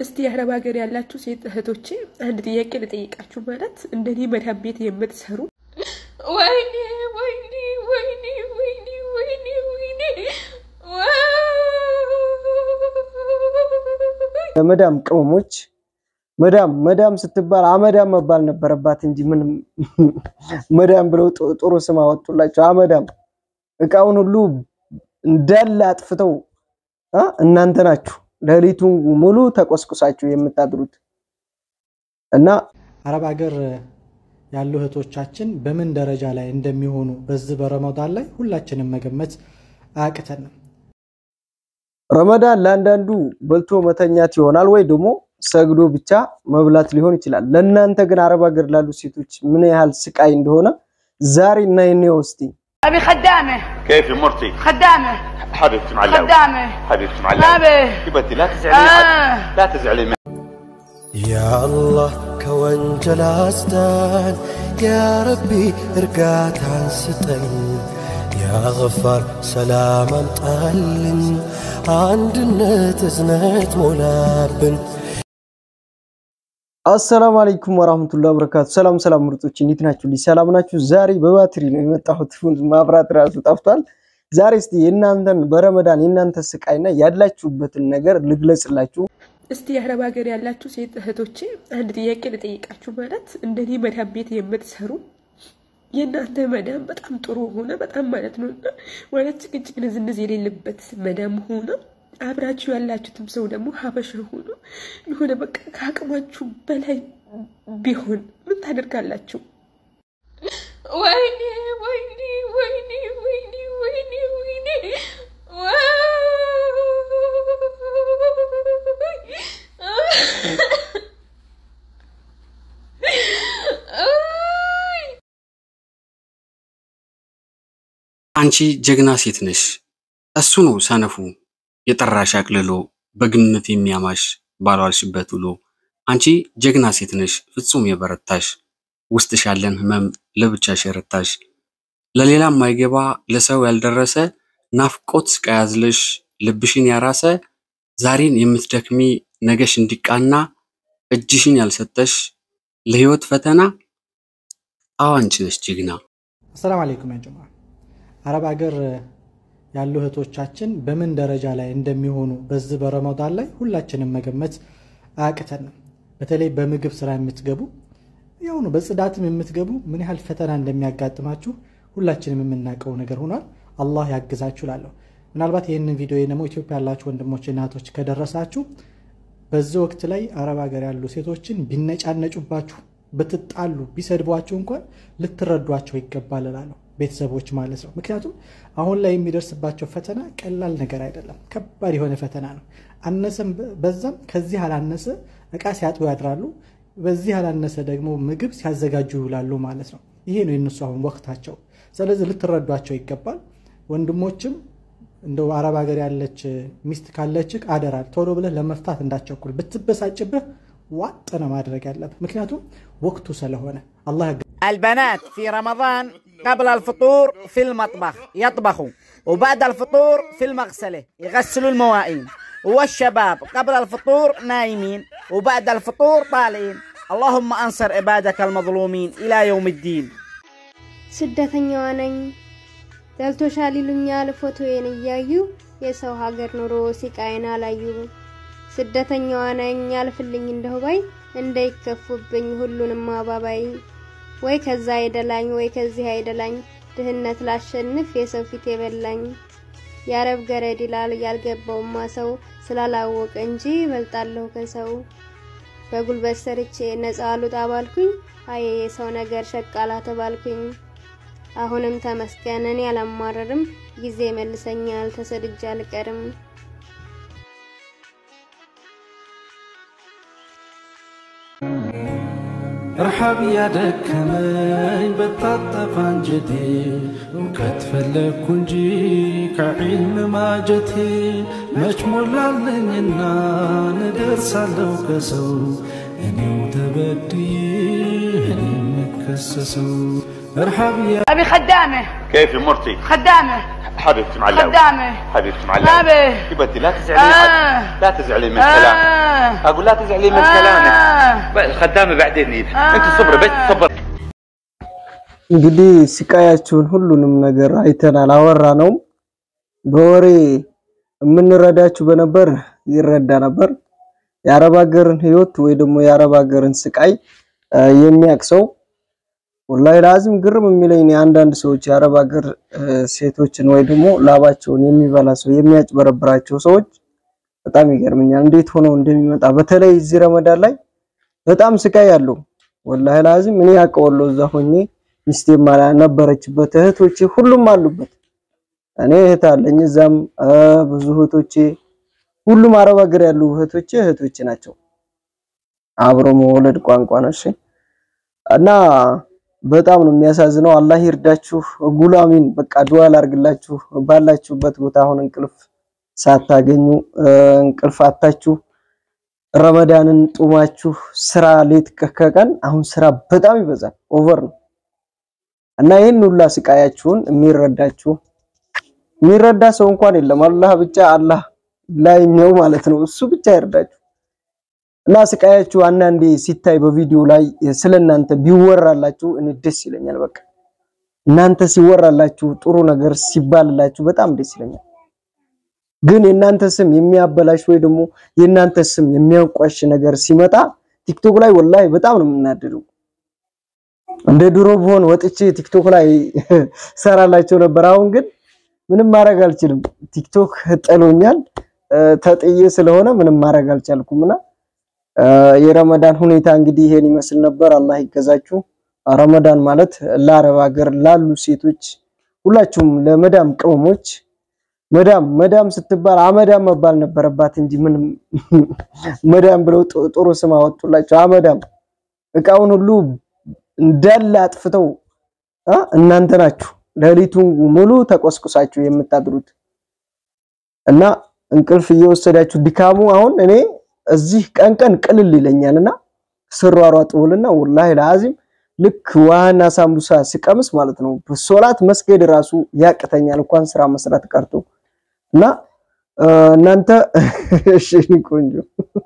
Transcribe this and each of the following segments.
እስቲ የአረብ ሀገር ያላችሁ ሴት እህቶቼ አንድ ጥያቄ ልጠይቃችሁ። ማለት እንደኔ መዳም ቤት የምትሰሩ ወይኔ ወይኔ ወይኔ ወይኔ ወይኔ ወይኔ ለመዳም ቅመሞች መዳም መዳም ስትባል አመዳም መባል ነበረባት እንጂ ምንም መዳም ብለው ጥ- ጥሩ ስም አወጡላቸው። አመዳም እቃውን ሁሉ እንዳለ አጥፍተው አ እናንተ ናችሁ ሌሊቱን ሙሉ ተቆስቁሳችሁ የምታድሩት እና አረብ ሀገር ያሉ እህቶቻችን በምን ደረጃ ላይ እንደሚሆኑ በዚህ በረመዳን ላይ ሁላችንም መገመት አያቅተንም። ረመዳን ለአንዳንዱ በልቶ መተኛት ይሆናል ወይ ደግሞ ሰግዶ ብቻ መብላት ሊሆን ይችላል። ለእናንተ ግን አረብ ሀገር ላሉ ሴቶች ምን ያህል ስቃይ እንደሆነ ዛሬ እና የኔ ውስጥ أبي خدامة كيف يا مرتي؟ خدامة حبيبتي معلقة خدامة حبيبتي معلقة أبي حبيبتي لا تزعلي آه. لا تزعلي ያአላህ ከወንጀል አስዳን፣ ያረቢ እርጋታን ስጠን፣ ያገፋር ሰላም አምጣልን፣ አንድነት እዝነት ሞላብን። አሰላሙ አለይኩም ወራህመቱላሂ ወበረካቱ። ሰላም ሰላም ምርጦች እንዴት ናችሁ? ልጅ ሰላም ናችሁ? ዛሬ በባትሪ ነው የመጣሁት። ማብራት ራሱ ጠፍቷል። ዛሬ እስቲ የእናንተን በረመዳን የእናንተ ስቃይና ያላችሁበትን ነገር ልግለጽላችሁ። እስቲ የአረብ ሀገር ያላችሁ ሴት እህቶቼ አንድ ጥያቄ ልጠይቃችሁ። ማለት እንደኔ መዳም ቤት የምትሰሩ የእናንተ መዳም በጣም ጥሩ ሆነ በጣም ማለት ነው እና ማለት ጭቅጭቅ ንዝንዝ የሌለበት መዳም ሆነ አብራችሁ ያላችሁትም ሰው ደግሞ ሀበሻ ሆኖ የሆነ በቃ ከአቅማችሁ በላይ ቢሆን ምን ታደርጋላችሁ? ወይኔ ወይኔ ወይኔ ወይኔ ወይኔ ወይኔ አንቺ ጀግና ሴት ነሽ። እሱ ነው ሰነፉ የጠራሽ አቅልሎ በግምት የሚያማሽ ባልዋልሽበት ውሎ። አንቺ ጀግና ሴት ነሽ ፍጹም የበረታሽ ውስጥሽ ያለን ህመም ለብቻሽ የረታሽ ለሌላ ማይገባ ለሰው ያልደረሰ ናፍቆት ቀያዝለሽ ልብሽን ያራሰ ዛሬን የምትደክሚ ነገሽ እንዲቃና እጅሽን ያልሰጠሽ ለህይወት ፈተና አዎ አንቺ ነሽ ጀግና። አሰላም አለይኩም ያ ጀማ። አረብ ሀገር ያሉ እህቶቻችን በምን ደረጃ ላይ እንደሚሆኑ በዚህ በረመዳን ላይ ሁላችንም መገመት አያቅተንም። በተለይ በምግብ ስራ የምትገቡ ያው ነው፣ በጽዳትም የምትገቡ ምን ያህል ፈተና እንደሚያጋጥማችሁ ሁላችንም የምናውቀው ነገር ሆኗል። አላህ ያግዛችሁ ላለሁ ምናልባት ይህንን ቪዲዮ ደግሞ ኢትዮጵያ ያላችሁ ወንድሞች እናቶች ከደረሳችሁ በዚህ ወቅት ላይ አረብ ሀገር ያሉ ሴቶችን ቢነጫነጩባችሁ፣ ብትጣሉ፣ ቢሰድቧችሁ እንኳን ልትረዷቸው ይገባል እላለሁ ቤተሰቦች ማለት ነው። ምክንያቱም አሁን ላይ የሚደርስባቸው ፈተና ቀላል ነገር አይደለም፣ ከባድ የሆነ ፈተና ነው። አነሰም በዛም ከዚህ አላነሰ እቃ ሲያጥቡ ያድራሉ፣ በዚህ አላነሰ ደግሞ ምግብ ሲያዘጋጁ ይውላሉ ማለት ነው። ይሄ ነው የነሱ አሁን ወቅታቸው። ስለዚህ ልትረዷቸው ይገባል። ወንድሞችም እንደው አረብ ሀገር ያለች ሚስት ካለችህ አደራ ቶሎ ብለህ ለመፍታት እንዳቸኩል። ብትበሳጭብህ ዋጥ ነው ማድረግ ያለብህ፣ ምክንያቱም ወቅቱ ስለሆነ አላህ ያግ- البنات في رمضان قبل الفطور في المطبخ يطبخوا وبعد الفطور في المغسلة يغسلوا المواعين والشباب قبل الفطور نايمين وبعد الفطور طالعين اللهم أنصر عبادك المظلومين إلى يوم الدين ስደተኛዋ ነኝ ደልቶሻል ይሉኛል ፎቶዬን እያዩ የሰው ሀገር ኑሮ ሲቃይን አላዩ ስደተኛዋ ነኝ ያልፍልኝ እንደሁ ባይ እንዳይከፉብኝ ሁሉንም አባባይ ወይ ከዛ አይደላኝ ወይ ከዚህ አይደላኝ ድህነት ላሸንፍ የሰው ፊት የበላኝ የአረብ ገረድ ይላል ያልገባውማ ሰው ስላላወቀ እንጂ በልጣለሁ ከሰው በጉልበት ሰርቼ ነፃ አሉጣ ባልኩኝ አየ የሰው ነገር ሸቃላ ተባልኩኝ አሁንም ተመስገን እኔ አላማረርም ጊዜ መልሰኛል ተሰድጄ አልቀርም ረሃብ ያደከመኝ በታጠፈ አንጀቴ እውቀት ፈለግኩ እንጂ ከዒልም ማጀቴ መች ሞላለኝና ንደርሳለሁ ከሰው እኔው ተበድዬ እኔ የምከሰሰው ረሃብ أبي خدامة كيف مرتي خدامة حبيبتي معلمة خدامة حبيبتي ما معلمة به حبيبتي لا تزعلي آه. لا تزعلي من كلامك آه. اقول لا تزعلي من آه. كلامك بقى الخدامة بعدين يجي انت صبري بس صبر እንግዲህ ስቃያችሁን ሁሉንም ነገር አይተናል፣ አወራ ነው። በወሬ የምንረዳችሁ በነበር ይረዳ ነበር። የአረብ ሀገርን ህይወት ወይ ደግሞ የአረብ ሀገርን ስቃይ እ የሚያውቅ ሰው ወላሂ ላዚም ግርም የሚለኝ እኔ አንዳንድ ሰዎች የአረብ ሀገር እ ሴቶችን ወይ ደግሞ ላባቸውን የሚበላ ሰው የሚያጭበረብራቸው ሰዎች በጣም ይገርመኛል። እንዴት ሆነው እንደሚመጣ በተለይ እዚህ ረመዳን ላይ በጣም ስቃይ ያለው ወላሂ ላዚም እኔ አውቀዋለሁ እዛ ሆኜ ሚስቴ ማላ ነበረችበት እህቶቼ ሁሉም አሉበት። እኔ እህት አለኝ እዛም እ ብዙ እህቶቼ ሁሉም አረብ ሀገር ያሉ እህቶቼ እህቶቼ ናቸው። አብሮ መወለድ ቋንቋ ነው። እሺ እና በጣም ነው የሚያሳዝነው። አላህ ይርዳችሁ። ጉላሚን በቃ ዱዓ ላርግላችሁ። ባላችሁበት ቦታ አሁን እንቅልፍ ሳታገኙ እ እንቅልፍ አታችሁ ረመዳንን ጡማችሁ ስራ ሌት ከቀን አሁን ስራ በጣም ይበዛል፣ ኦቨር ነው እና ይህን ሁላ ስቃያችሁን የሚረዳችሁ የሚረዳ ሰው እንኳን የለም። አላህ ብቻ አላህ ላይኛው ማለት ነው እሱ ብቻ ይርዳችሁ። እና ስቃያችሁ አንዳንዴ ሲታይ በቪዲዮ ላይ ስለናንተ ቢወራላችሁ እኔ ደስ ይለኛል። በቃ እናንተ ሲወራላችሁ ጥሩ ነገር ሲባልላችሁ በጣም ደስ ይለኛል። ግን የእናንተ ስም የሚያበላሽ ወይ ደግሞ የእናንተ ስም የሚያንቋሽ ነገር ሲመጣ ቲክቶክ ላይ ወላሂ በጣም ነው የምናደደው። እንደ ድሮ ብሆን ወጥቼ ቲክቶክ ላይ ሰራላቸው ነበር። አሁን ግን ምንም ማድረግ አልችልም። ቲክቶክ ጥሎኛል። እ ተጥዬ ስለሆነ ምንም ማድረግ አልቻልኩምና እ የረመዳን ሁኔታ እንግዲህ ይሄን ይመስል ነበር። አላህ ይገዛችሁ። ረመዳን ማለት ለአረብ ሀገር ላሉ ሴቶች ሁላችሁም ለመዳም ቅመሞች መዳም መዳም ስትባል አመዳም መባል ነበረባት እንጂ ምንም መዳም ብለው ጥ- ጥሩ ስም አወጡላቸው። አመዳም እቃውን ሁሉ እንዳለ አጥፍተው አ እናንተ ናችሁ ሌሊቱን ሙሉ ተቆስቁሳችሁ የምታድሩት እና እንቅልፍ እየወሰዳችሁ ድካሙ አሁን እኔ እዚህ ቀን ቀን ቅልል ይለኛልና ስሯሯጥ ውልና ወላሂ ለአዚም ልክ ውሃና ሳምቡሳ ስቀምስ ማለት ነው ሶላት መስገድ ራሱ ያቅተኛል እንኳን ስራ መስራት ቀርቶ እና እ እናንተ እሺ እኔ ቆንጆ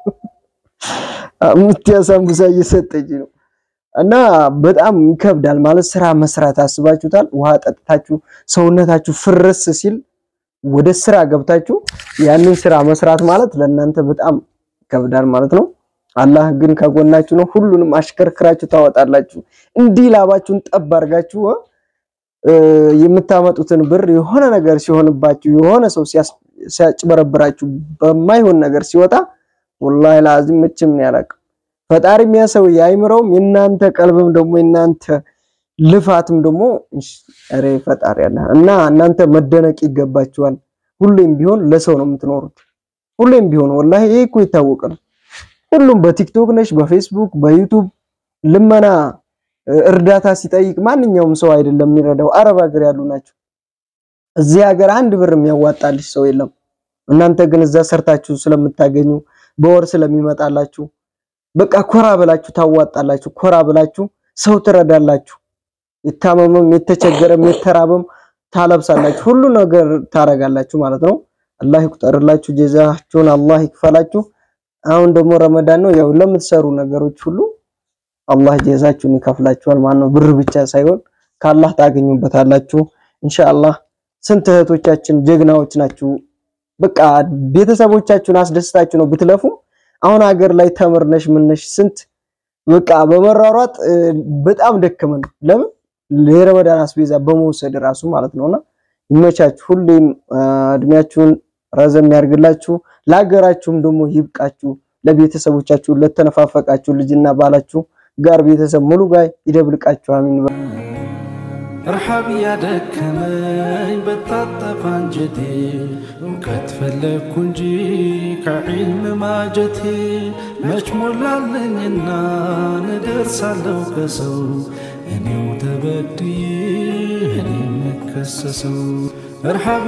ሙቲያ ሳምቡሳ እየሰጠች ነው እና በጣም ይከብዳል ማለት ስራ መስራት አስባችሁታል። ውሃ ጠጥታችሁ ሰውነታችሁ ፍርስ ሲል ወደ ስራ ገብታችሁ ያንን ስራ መስራት ማለት ለእናንተ በጣም ይከብዳል ማለት ነው። አላህ ግን ከጎናችሁ ነው። ሁሉንም አሽከርክራችሁ ታወጣላችሁ። እንዲህ ላባችሁን ጠብ አድርጋችሁ እ የምታመጡትን ብር የሆነ ነገር ሲሆንባችሁ የሆነ ሰው ሲያስ- ሲያጭበረብራችሁ በማይሆን ነገር ሲወጣ ወላሂ ላዚም መቼም ነው ያላቅም ፈጣሪ የሚያሰው አይምረውም። የእናንተ ቀልብም ደግሞ የእናንተ ልፋትም ደግሞ ኧረ ፈጣሪ አለ እና እናንተ መደነቅ ይገባችኋል። ሁሌም ቢሆን ለሰው ነው የምትኖሩት። ሁሌም ቢሆን ወላሂ ይሄ እኮ የታወቀ ነው። ሁሉም በቲክቶክ ነሽ፣ በፌስቡክ፣ በዩቱብ ልመና እ፣ እርዳታ ሲጠይቅ ማንኛውም ሰው አይደለም የሚረዳው። አረብ ሀገር ያሉ ናቸው። እዚህ ሀገር አንድ ብር የሚያዋጣልሽ ሰው የለም። እናንተ ግን እዛ ሰርታችሁ ስለምታገኙ በወር ስለሚመጣላችሁ በቃ ኮራ ብላችሁ ታዋጣላችሁ። ኮራ ብላችሁ ሰው ትረዳላችሁ። የታመመም የተቸገረም የተራበም ታለብሳላችሁ። ሁሉ ነገር ታረጋላችሁ ማለት ነው። አላህ ይቁጠርላችሁ፣ ጀዛችሁን አላህ ይክፈላችሁ። አሁን ደግሞ ረመዳን ነው። ያው ለምትሰሩ ነገሮች ሁሉ አላህ ጀዛችሁን ይከፍላችኋል ማለት ነው። ብር ብቻ ሳይሆን ከአላህ ታገኙበታላችሁ ኢንሻአላህ። ስንት እህቶቻችን ጀግናዎች ናችሁ። በቃ ቤተሰቦቻችሁን አስደስታችሁ ነው ብትለፉ አሁን ሀገር ላይ ተምርነሽ ምነሽ ስንት በቃ በመሯሯጥ እ፣ በጣም ደከመን። ለምን የረመዳን አስቤዛ በመውሰድ ራሱ ማለት ነውና ይመቻችሁ። ሁሌም እ፣ እድሜያችሁን ረዘም ያርግላችሁ። ለሀገራችሁም ደግሞ ይብቃችሁ። ለቤተሰቦቻችሁ ለተነፋፈቃችሁ ልጅና ባላችሁ ጋር ቤተሰብ ሙሉ ጋር ይደብልቃችሁ። አሚን። ረሃብ ያደከመኝ በታጠፈ አንጀቴ እውቀት ፈለግኩ እንጂ ከዒልም ማጀቴ መች ሞላለኝና ንደርሳለሁ ከሰው እኔው ተበድዬ እኔ የምከሰሰው ረሃብ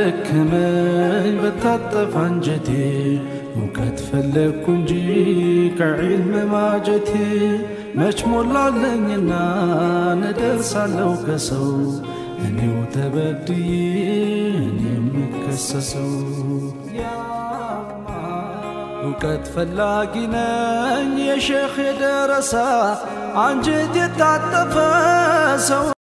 ያደከመኝ በታጠፈ አንጀቴ እውቀት ፈለግኩ እንጂ ከዒልም ማጀቴ መች ሞላለኝና ንደርሳለሁ ከሰው እኔው ተበድዬ እኔ የምከሰሰው እውቀት ፈላጊ ነኝ የሼኽ የደረሳ አንጀት የታጠፈ ሰው